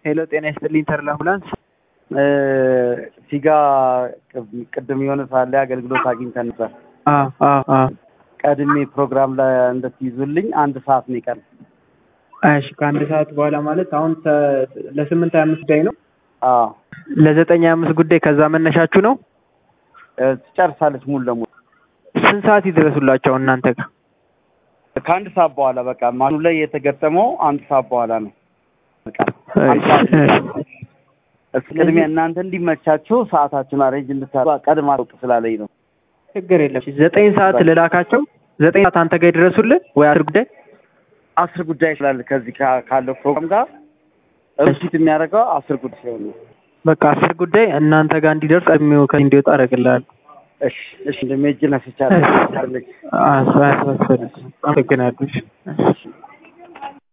ሄሎ ጤና ይስጥልኝ ተርላ አምቡላንስ ፊጋ ቅድም የሆነ ሰዓት ላይ አገልግሎት አግኝተን ነበር። አ አ አ ቀድሜ ፕሮግራም ላይ እንድትይዙልኝ አንድ ሰዓት ነው ይቀር። እሺ ከአንድ ሰዓት በኋላ ማለት አሁን ተ- ለስምንት ሀያ አምስት ጉዳይ ነው አዎ ለዘጠኝ ሀያ አምስት ጉዳይ ከዛ መነሻችሁ ነው እ፣ ትጨርሳለች ሙሉ ለሙሉ ስንት ሰዓት ይድረሱላቸው እናንተ ጋር ከአንድ ሰዓት በኋላ በቃ ማኑ ላይ የተገጠመው አንድ ሰዓት በኋላ ነው። በቃ አንድ ሰዓት እስኪ ቅድሚያ እናንተ እንዲመቻችሁ ሰዓታችሁን አሬንጅ እንድታደርጉ ቀድማ አውቅ ስላለኝ ነው። ችግር የለም ዘጠኝ ሰዓት ልላካቸው ዘጠኝ ሰዓት አንተ ጋር ይድረሱልን ወይ አስር ጉዳይ አስር ጉዳይ ስላለ ከዚህ ካ- ካለው ፕሮግራም ጋር ሪሲት የሚያደርገው አስር ጉዳይ ሲሆን ነው። በቃ አስር ጉዳይ እናንተ ጋር እንዲደርስ ቀድሜው ከዚህ እንዲወጣ አደርግልሃለሁ እሺ እሺ እንደሜጅ ነስቻለሁ። አመሰግናለሁ